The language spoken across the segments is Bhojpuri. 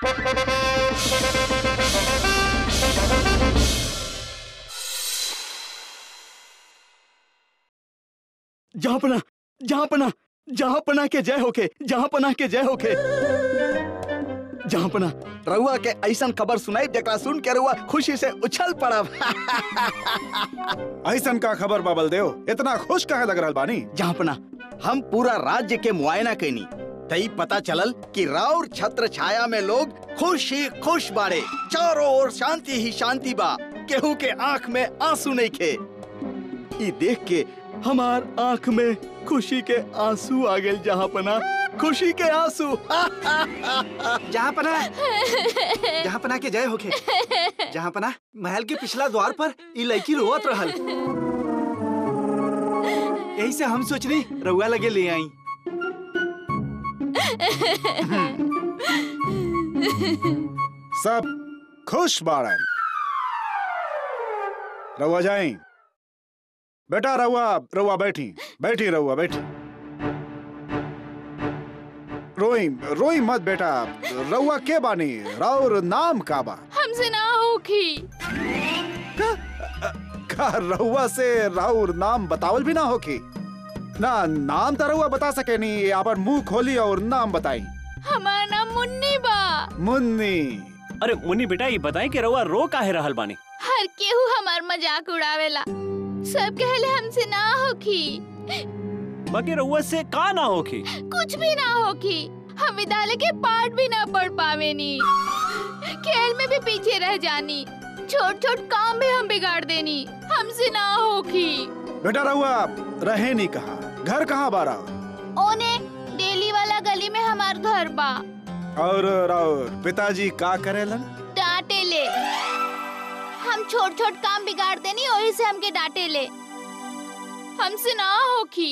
जहाँ पना जहाँ पना जहाँ पना के जय होके जहाँ पना के जय होके जहाँ पना रउआ के ऐसन खबर सुनाई जकरा सुन के रउआ खुशी से उछल पड़ब ऐसन का खबर बाबल देव इतना खुश काहे लग रहल बानी जहाँ पना हम पूरा राज्य के मुआयना कैनी तई पता चलल कि राउर छत्र छाया में लोग खुश ही खुश बाड़े चारों ओर शांति ही शांति बा केहू के आंख में आंसू नहीं खे ई देख के हमार आंख में खुशी के आंसू आ गए जहाँ पना खुशी के आंसू जहाँ पना जहाँ पना के जय होके जहाँ पना महल के पिछला द्वार पर ई लड़की रोवत रहल यही से हम सोचनी रउआ लगे ले आई सब खुश बाड़न रउआ जाई बेटा रउआ रउआ बैठी बैठी रउआ बैठी रोई रोई मत बेटा रउआ के बानी राउर नाम का बा हमसे ना होखी का रउआ से राउर नाम बतावल भी ना होकी ना नाम तो रउआ बता सके नी अपन मुंह खोली और नाम बताई हमारा नाम मुन्नी बा मुन्नी अरे मुन्नी बेटा ये बताई कि रउआ रो काहे रहल बानी हर केहू हमार मजाक उड़ावेला सब कहले हमसे ना होखी बाकी रउआ से का ना होखी कुछ भी ना होखी हम विद्यालय के पाठ भी ना पढ़ पावेनी खेल में भी पीछे रह जानी छोट छोट काम भी हम बिगाड़ देनी हमसे ना होखी बेटा रउआ रहे नहीं कहा घर कहाँ बारा ओने डेली वाला गली में हमार घर बा और राउर पिताजी का करेलन डांटे ले हम छोट छोट काम बिगाड़ देनी वही से हमके डांटे ले हमसे ना होखी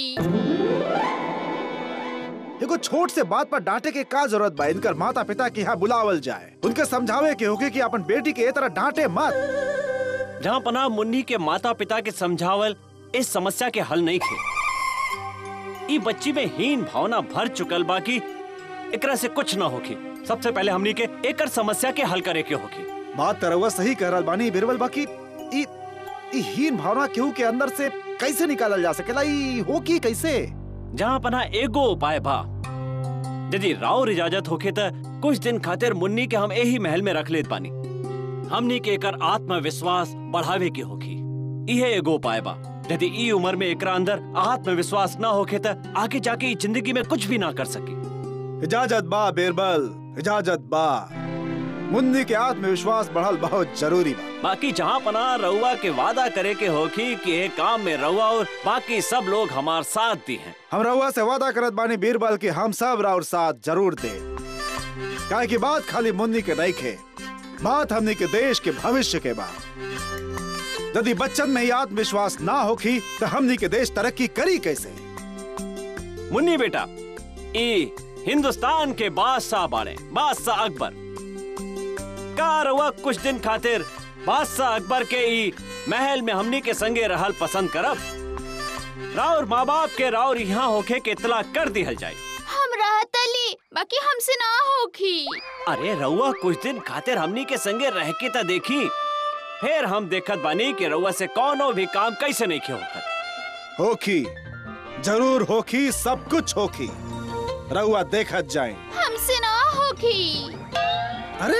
एगो छोट से बात पर डांटे के का जरूरत बा इनकर माता पिता के यहाँ बुलावल जाए उनके समझावे के होके कि अपन बेटी के ए तरह डांटे मत जहाँ पना मुन्नी के माता पिता के समझावल इस समस्या के हल नहीं थे ई बच्ची में हीन भावना भर चुकल बाकी एकरा से कुछ ना होखी सबसे पहले हमनी के एकर समस्या के हल करे के होखी बात तरवा सही कह रहल बानी बिरबल बाकी ई ई हीन भावना केहू के अंदर से कैसे निकालल जा सकेला ई हो की कैसे जहाँ पना एगो उपाय बा यदि राउर इजाजत होखे त कुछ दिन खातिर मुन्नी के हम यही महल में रख लेत बानी हमनी के एकर आत्मविश्वास बढ़ावे के होखी इहे एगो उपाय बा यदि ई उम्र में एकरा अंदर आत्मविश्वास ना होखे त आगे जाके ई जिंदगी में कुछ भी ना कर सकी इजाजत बा बिरबल इजाजत बा मुन्नी के आत्मविश्वास बढ़ल बहुत जरूरी बा बाकी जहाँ पना रउआ के वादा करे के होखी कि ये काम में रउआ और बाकी सब लोग हमार साथ दी हैं हम रउआ से वादा करत बानी बीरबल कि हम सब राउर साथ जरूर दे काहे की बात खाली मुन्नी के नहीं खे बात हमनी के देश के भविष्य के बा यदि बच्चन में ही आत्मविश्वास ना होखी तो हमनी के देश तरक्की करी कैसे मुन्नी बेटा ई हिंदुस्तान के बादशाह बाड़े बादशाह अकबर का रउआ कुछ दिन खातिर बादशाह अकबर के ई महल में हमनी के संगे रहल पसंद करब राउर माँ बाप के राउर यहाँ होखे के इतला कर दिहल जाए हम रहतली बाकी हमसे ना होखी अरे रउआ कुछ दिन खातिर हमनी के संगे रह के त देखी फिर हम देखत बानी कि रउआ से कौनो भी काम कैसे नहीं किया होकर होखी जरूर होखी सब कुछ होखी रउआ देखत जाए हमसे ना होखी अरे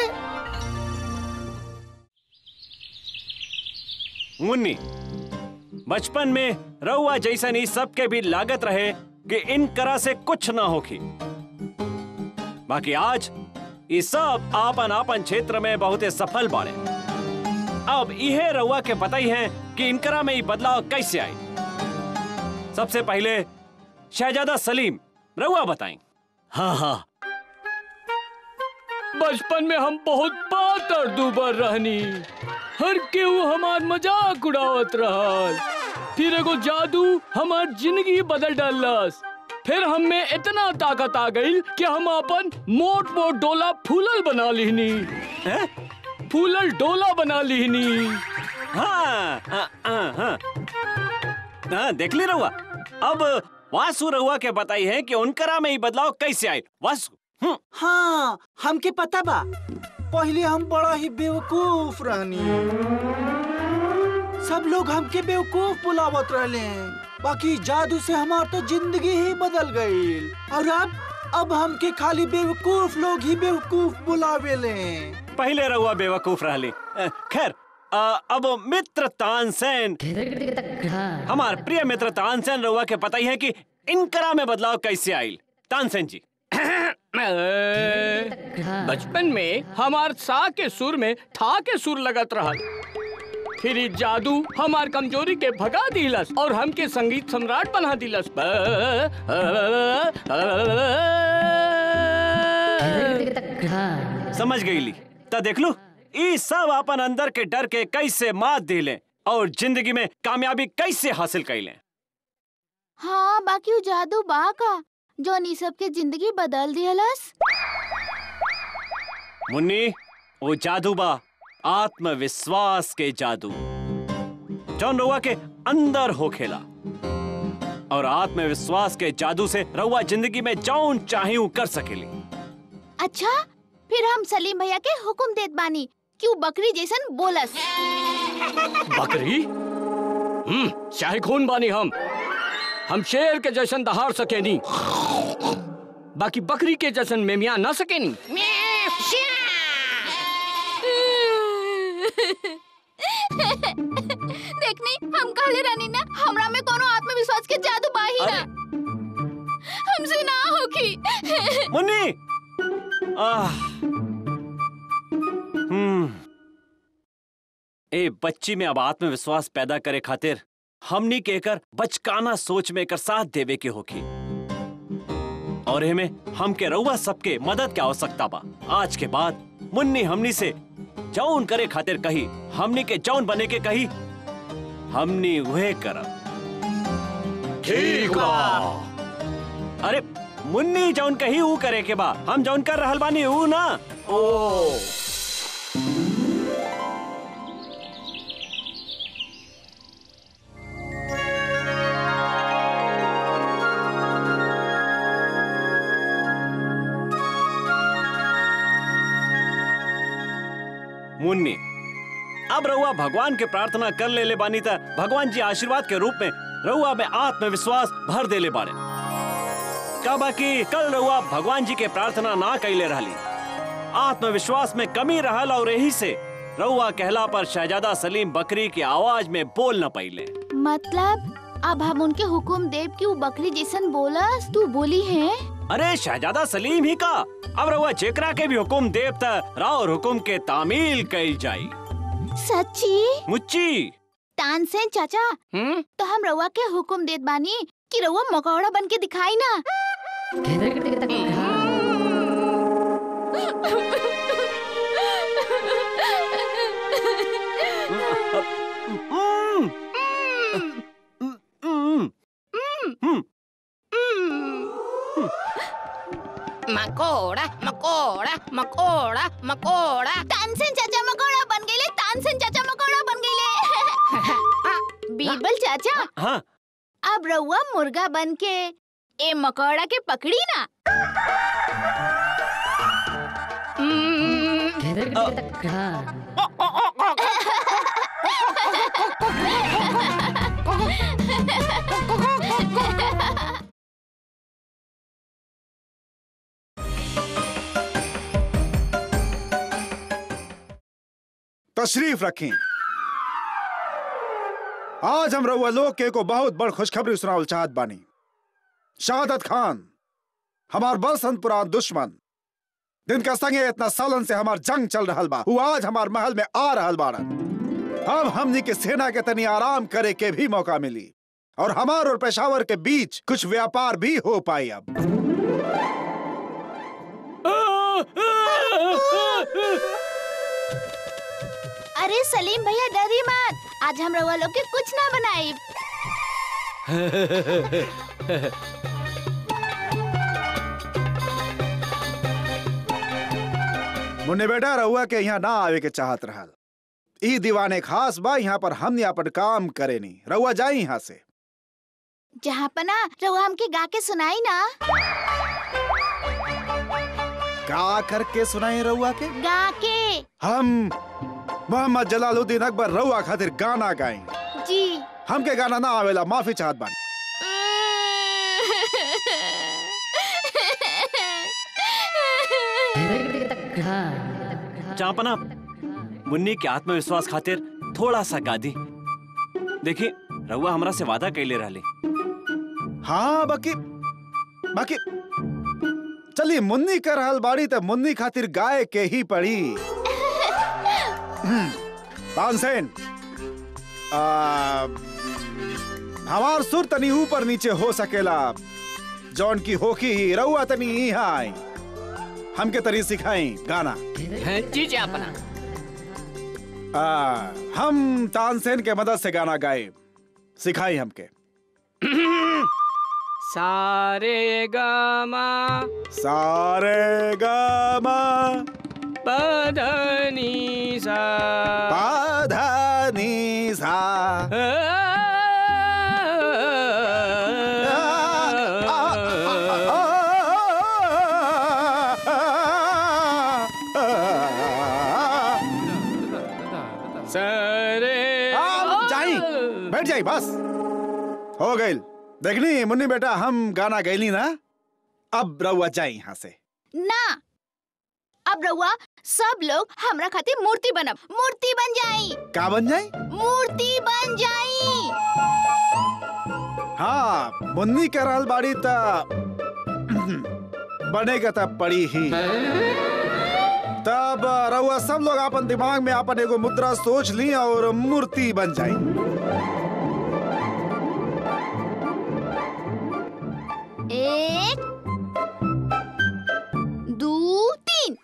मुन्नी बचपन में रउआ जैसन ही सबके भी लागत रहे कि इन करा से कुछ ना होखी बाकी आज ये सब आपन आपन क्षेत्र में बहुत सफल बाड़े अब इहे रउआ के पता ही है कि इनकरा में ये बदलाव कैसे आई सबसे पहले शहजादा सलीम रउआ बताएं हाँ हाँ बचपन में हम बहुत पातर दुबर रहनी हर केहू हमार मजाक उड़ावत रहल फिर एगो जादू हमार जिंदगी बदल डालस फिर हम में इतना ताकत आ गई कि हम अपन मोट मोट डोला फूलल बना लिहनी हैं? फूलल डोला बना लिहनी हाँ हाँ हाँ हाँ हाँ, देख ली रहुआ अब वासु रहुआ के बताई है कि उनकरा में ये बदलाव कैसे आए वासु हाँ हमके पता बा पहले हम बड़ा ही बेवकूफ रहनी सब लोग हमके बेवकूफ बुलावत रहले बाकी जादू से हमार तो जिंदगी ही बदल गई और अब अब हमके खाली बेवकूफ लोग ही बेवकूफ बुलावेले पहले रहुआ बेवकूफ रहली अ, खैर अ, अब मित्र तानसेन हमार प्रिय मित्र तानसेन रहुआ के पता ही है कि इनकरा में बदलाव कैसे आयल तानसेन जी बचपन में हमार सा के सुर में था के सुर लगत रहा फिर ई जादू हमार कमजोरी के भगा दिलस और हमके संगीत सम्राट बना दिलस समझ गईली त देख लू ई सब अपन अंदर के डर के कैसे मात दिले और जिंदगी में कामयाबी कैसे हासिल कैले हाँ बाकी वो जादू बा का जो नी सब के जिंदगी बदल दिहलस मुन्नी वो जादू बा आत्मविश्वास के जादू जौन रउआ के अंदर हो खेला और आत्मविश्वास के जादू से रउआ जिंदगी में जौन चाहे कर सकेली अच्छा फिर हम सलीम भैया के हुक्म देत बानी कि वो बकरी जैसन बोलस बकरी हम्म चाहे खून बानी हम हम शेर के जैसन दहाड़ सकेनी बाकी बकरी के जैसन मेमिया ना सकेनी देखनी हम कहले रानी ना हमरा में कोनो आत्मविश्वास के जादू बा ही ना हमसे ना होगी मुन्नी आह हम्म ए बच्ची में अब आत्मविश्वास पैदा करे खातिर हमनी के एकर बचकाना सोच में एकर साथ देवे के होखी और एमे हमके रउआ सबके मदद के आवश्यकता बा आज के बाद मुन्नी हमनी से जौन करे खातिर कही हमनी के जौन बने के कही हमनी वह करब ठीक बा अरे मुन्नी जौन कही ऊ करे के बा हम जौन कर रहल बानी ऊ ना ओ मुन्नी अब रउआ भगवान के प्रार्थना कर ले ले बानी त भगवान जी आशीर्वाद के रूप में रउआ में आत्मविश्वास भर दे ले बारे का बाकी कल रउआ भगवान जी के प्रार्थना ना कैले रहली आत्मविश्वास में कमी रहल और यही से रउआ कहला पर शहजादा सलीम बकरी की आवाज में बोल न पाइले मतलब अब हम उनके हुक्म देव कि वो बकरी जैसन बोलस तू बोली है अरे शहजादा सलीम ही का अब रउआ जेकरा के भी हुकुम देव त राव हुकुम के तामील कैल जाई सच्ची मुच्ची तानसेन चाचा हम्म तो हम रउआ के हुक्म देत बानी कि रउआ मकौड़ा बन के दिखाई ना हम्म, हम्म, हम्म, मकोड़ा मकोड़ा मकोड़ा मकोड़ा तानसेन चाचा मकौड़ा बन गईले तानसेन चाचा मकौड़ा बन गईले बीरबल चाचा हाँ अब रउआ मुर्गा बन के ए मकौड़ा के पकड़ी ना तशरीफ रखें आज हम रउआ लोग के को बहुत बड़ खुशखबरी सुनावल चाहत बानी शहादत खान हमार बरसन पुरान दुश्मन जिनका संगे इतना सालन से हमार जंग चल रहल बा वो आज हमार महल में आ रहल बाड़न अब हमनी के सेना के तनी आराम करे के भी मौका मिली और हमार और पेशावर के बीच कुछ व्यापार भी हो पाई अब अरे सलीम भैया डरी मत आज हम रउआ लोग के कुछ ना बनाई मुन्ने बेटा रहुआ के यहाँ ना आवे के चाहत रहल ई दीवाने खास बा यहाँ पर हमने अपन काम करे नी रहुआ जाई यहाँ से जहाँ पना रउआ हमके गा के सुनाई ना गा करके सुनाई रहुआ के गा के हम मोहम्मद जलालुद्दीन अकबर रहुआ खातिर गाना गाई जी हमके गाना ना आवेला माफी चाहत बानी चांपना मुन्नी के आत्मविश्वास खातिर थोड़ा सा गादी देखी रउआ हमरा से वादा कैले रहले हाँ बाकी बाकी चली मुन्नी कर हल बाड़ी त मुन्नी खातिर गाय के ही पड़ी हम्म, तानसेन आ, हमार सुर तनी ऊपर नीचे हो सकेला जौन की होकी ही रउआ तनी यहाँ आई हमके तरी सिखाई गाना जी जी अपना आ, हम तानसेन के मदद से गाना गाए सिखाई हमके सारे गामा सारे गामा पधनी सा पाधा नी सा सरे जाई बैठ जाई बस हो गई देखनी मुन्नी बेटा हम गाना गैली ना अब रउआ जाई यहाँ से ना अब रउआ सब लोग हमरा खातिर मूर्ति बनब मूर्ति बन जाई का बन जाई मूर्ति बन जाई हाँ मुन्नी के रहल बाड़ी त बनेगा तब पड़ी ही तब रउआ सब लोग अपन दिमाग में अपन एगो मुद्रा सोच ली और मूर्ति बन जाई एक दो तीन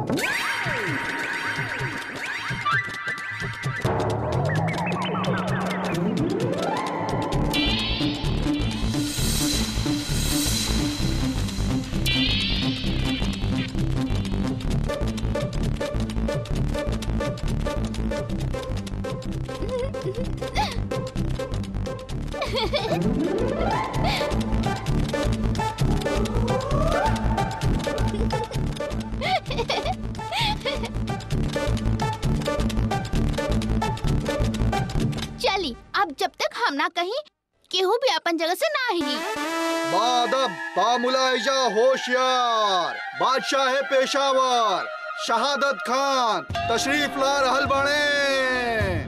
चली अब जब तक हम ना कहीं केहू भी अपन जगह से ना हिली बादब बामुलाइजा होशियार बादशाह है पेशावर शहादत खान तशरीफ ला रहल बने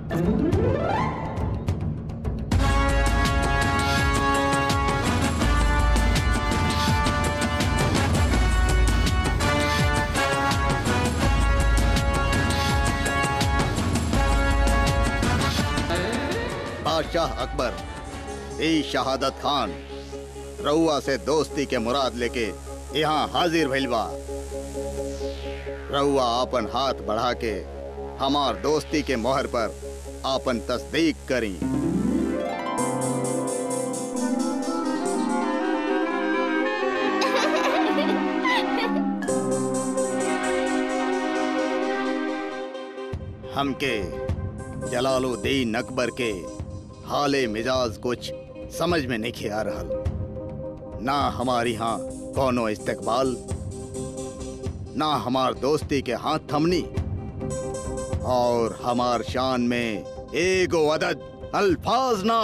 बादशाह अकबर ए शहादत खान रउआ से दोस्ती के मुराद लेके यहाँ हाजिर भइल बा रउआ अपन हाथ बढ़ा के हमार दोस्ती के मोहर पर आपन तस्दीक करी हमके जलालुद्दीन अकबर के हाले मिजाज कुछ समझ में नहीं आ रहल ना हमारी यहाँ कोनो इस्तकबाल ना हमार दोस्ती के हाथ थमनी और हमार शान में एगो अदद अल्फाज ना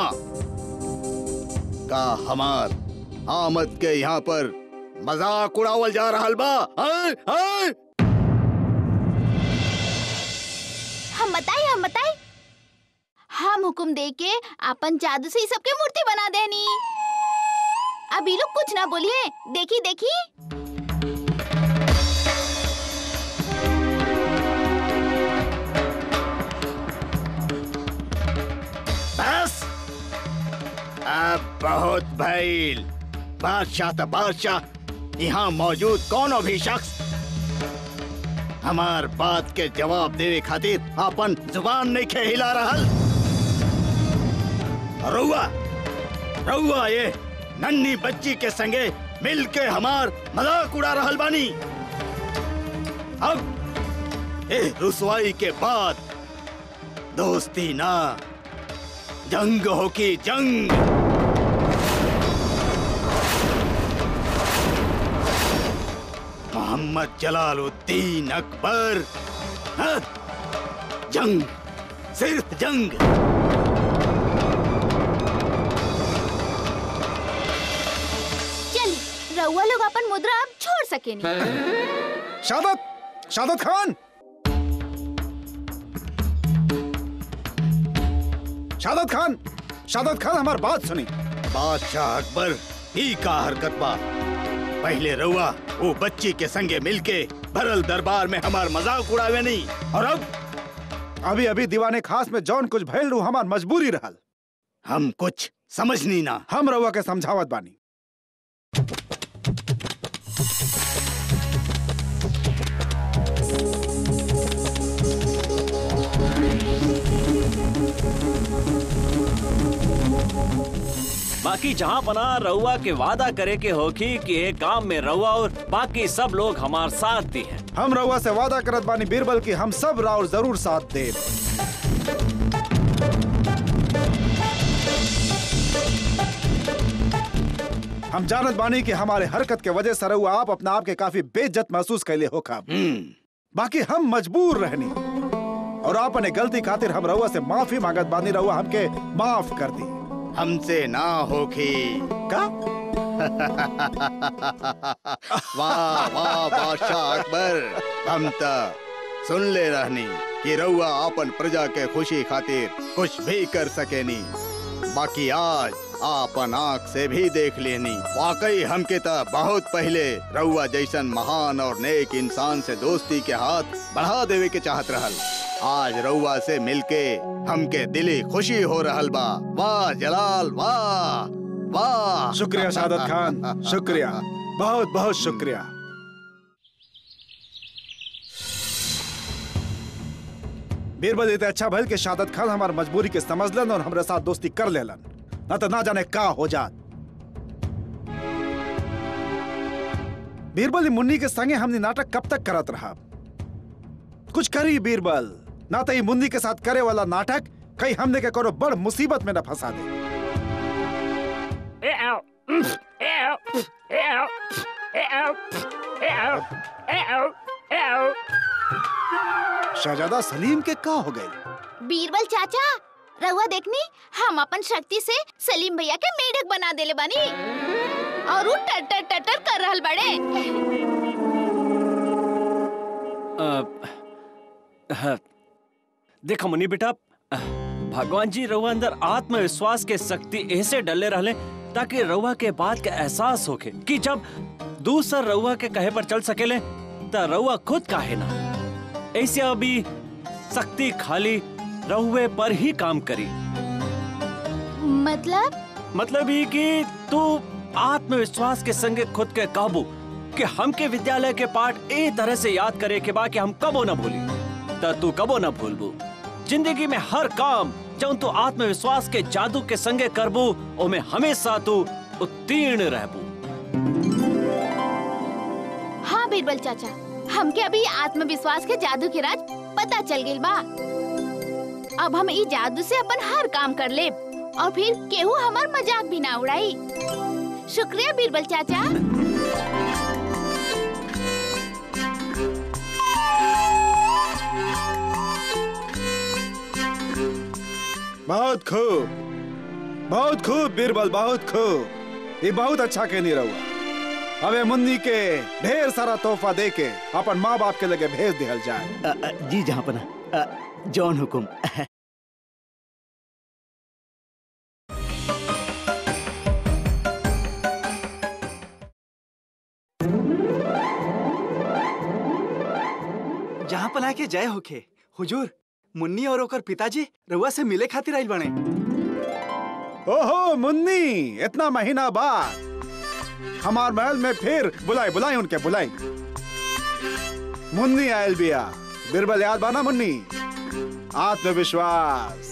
का हमार आमद के यहाँ पर मजाक उड़ावल जा रहल बा आय, आय? हम बताई हम बताई हम हुक्म दे के अपन जादू से ही सबके मूर्ति बना देनी अब ये लोग कुछ ना बोलिए देखी देखी बस अब बहुत भइल बादशाह तो बादशाह यहाँ मौजूद कोनो भी शख्स हमार बात के जवाब देवे खातिर अपन जुबान नहीं खे हिला रहल रउआ रउआ ये नन्ही बच्ची के संगे मिल के हमार मजाक उड़ा रहल बानी अब ए रुसवाई के बाद दोस्ती ना जंग हो की जंग मोहम्मद जलालुद्दीन अकबर हाँ? जंग सिर्फ जंग चल रउआ लोग अपन मुद्रा अब छोड़ सके नहीं शादत शादत खान शादत खान शादत खान हमार बात सुनी बादशाह अकबर ही का हरकत बा पहले रउआ वो बच्ची के संगे मिलके भरल दरबार में हमार मजाक उड़ावे नहीं और अब अभी अभी दीवाने खास में जौन कुछ भइल रू हमार मजबूरी रहल हम कुछ समझनी ना हम रउआ के समझावत बानी बाकी जहाँ पना रउआ के वादा करे के होखी कि एक काम में रउआ और बाकी सब लोग हमार साथ दी हैं हम रउआ से वादा करत बानी बीरबल की हम सब राउर जरूर साथ देब हम जानत बानी कि हमारे हरकत के वजह से रउआ आप अपना आप के काफी बेइज्जत महसूस कैले हो खब बाकी हम मजबूर रहनी और आपने गलती खातिर हम रउआ से माफी मांगत बानी रउआ हमके माफ कर दी हमसे ना होखी का वाह वाह बादशाह अकबर हम त सुन ले रहनी कि रउआ अपन प्रजा के खुशी खातिर कुछ भी कर सकेनी बाकी आज आपन आँख से भी देख लेनी वाकई हमके त बहुत पहले रउआ जैसन महान और नेक इंसान से दोस्ती के हाथ बढ़ा देवे के चाहत रहल आज रउआ से मिलके हमके दिली खुशी हो रहल बा वाह जलाल वाह वाह शुक्रिया शादत खान शुक्रिया बहुत बहुत शुक्रिया बीरबल इतना अच्छा भल के शादत खान हमार मजबूरी के समझलन और हमरे साथ दोस्ती कर लेलन ना तो ना जाने का हो जात बीरबल ई मुन्नी के संगे हमने नाटक कब तक करत रहा कुछ करी बीरबल ना तो ई मुन्नी के साथ करे वाला नाटक कहीं हमने के करो बड़ मुसीबत में न फंसा दे शहजादा सलीम के का हो गए बीरबल चाचा रउआ देखनी हम अपन शक्ति से सलीम भैया के मेढक बना देले बानी और वो टटर टटर कर रहल बड़े अ, हाँ, देखो मुनि बेटा अ, भगवान जी रउआ अंदर आत्मविश्वास के शक्ति ऐसे डले रहले ताकि रउआ के बात के एहसास होके कि जब दूसर रउआ के कहे पर चल सकेले त रउआ खुद काहे ना ऐसे अभी शक्ति खाली रउए पर ही काम करी मतलब मतलब ये कि तू आत्मविश्वास के संगे खुद के काबू कि हमके विद्यालय के पाठ ए तरह से याद करे के बा कि हम कबो न भूली त तू कबो न भूलबू जिंदगी में हर काम जब तू आत्मविश्वास के जादू के संगे करबू ओमे हमेशा तू उत्तीर्ण रहबू हाँ बीरबल चाचा हमके अभी आत्मविश्वास के जादू के राज पता चल गइल बा अब हम ई जादू से अपन हर काम कर ले और फिर केहू हमार मजाक भी ना उड़ाई शुक्रिया बीरबल चाचा बहुत खूब बहुत खूब बीरबल बहुत खूब ये बहुत अच्छा कहनी रहुआ अबे मुन्नी के ढेर सारा तोहफा दे के अपन माँ बाप के लगे भेज दिहल जाए अ, अ, जी जहाँ पना अ, जौन हुकुम जहाँ पना के जय होखे हुजूर मुन्नी और ओकर पिताजी रउआ से मिले खातिर आइल बने ओहो मुन्नी इतना महीना बाद हमार महल में फिर बुलाई बुलाई उनके बुलाई मुन्नी आयल बिया बीरबल याद बाना मुन्नी आत्मविश्वास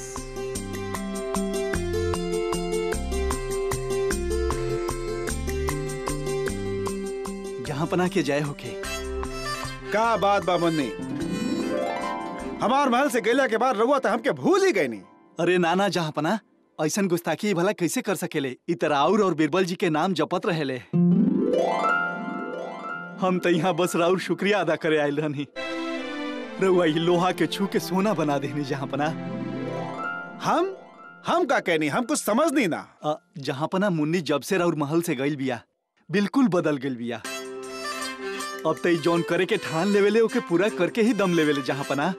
जहाँ पना के जय होखे का बात बा मुन्नी हमार महल से गेला के बाद रउआ तो हमके भूल ही गई नहीं अरे नाना जहाँ पना ऐसन गुस्ताखी भला कैसे कर सकेले इ त राउर और बीरबल जी के नाम जपत रहेले हम तो यहाँ बस राउर शुक्रिया अदा करे आयल रहनी रउआ ई लोहा के छू के सोना बना देनी जहाँ पना हम हम का कहनी हम कुछ समझ नहीं ना अ, जहाँ पना मुन्नी जब से राउर महल से गइल बिया बिल्कुल बदल गइल बिया अब तो ई जौन करे के ठान लेवेले ओके पूरा करके ही दम लेवेले जहाँ पना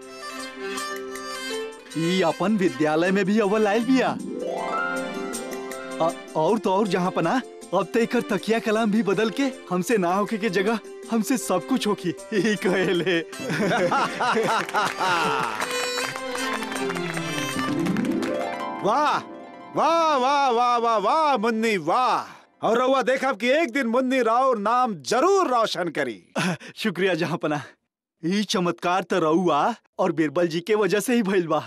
ई अपन विद्यालय में भी अव्वल आयल बिया अ, और तो और जहाँ पना अब तो एकर तकिया कलाम भी बदल के हमसे ना होके के जगह हमसे सब कुछ होकी यही कहेले वाह वाह वाह वाह वाह वाह मुन्नी वाह और रउआ देखा कि एक दिन मुन्नी राव नाम जरूर रोशन करी शुक्रिया जहाँ पना ई चमत्कार तो रउआ और बीरबल जी के वजह से ही भइल बा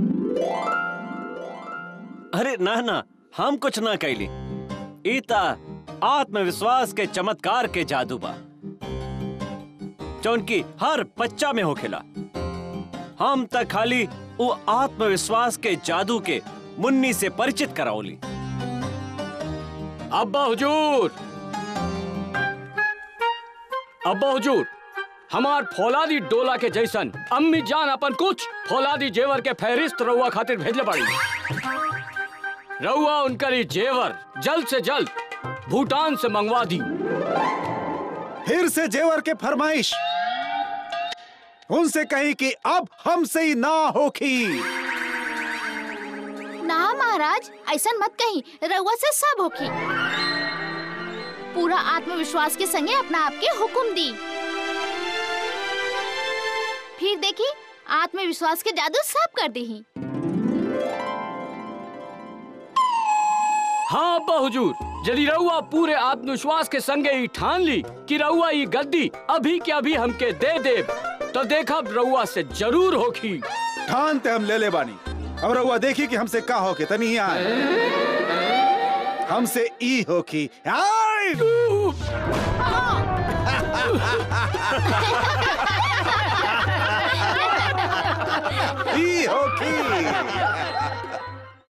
अरे ना ना हम कुछ ना कैली ईता आत्मविश्वास के चमत्कार के जादू बा जौन की हर बच्चा में होखेला हम तक खाली वो आत्मविश्वास के जादू के मुन्नी से परिचित कराओली अब्बा हुजूर अब्बा हुजूर हमार फौलादी डोला के जैसन अम्मी जान अपन कुछ फौलादी जेवर के फहरिस्त रउआ खातिर भेजले बाड़ी रउआ उनकर ई जेवर जल्द से जल्द भूटान से मंगवा दी फिर से जेवर के फरमाइश उनसे कही कि अब हमसे ही ना होखी ना महाराज ऐसा मत कही रउआ से सब होखी पूरा आत्मविश्वास के संगे अपना आपके हुक्म दी फिर देखी आत्मविश्वास के जादू सब कर दी हाँ अब्बा हुजूर यदि रउआ पूरे आत्मविश्वास के संगे ही ठान ली कि रउआ ये गद्दी अभी के अभी हमके दे दे तो देखब रउआ से जरूर होखी ठान ते हम ले ले बानी अब रउआ देखी कि हमसे का होके तनी ही आए हमसे ई होखी आए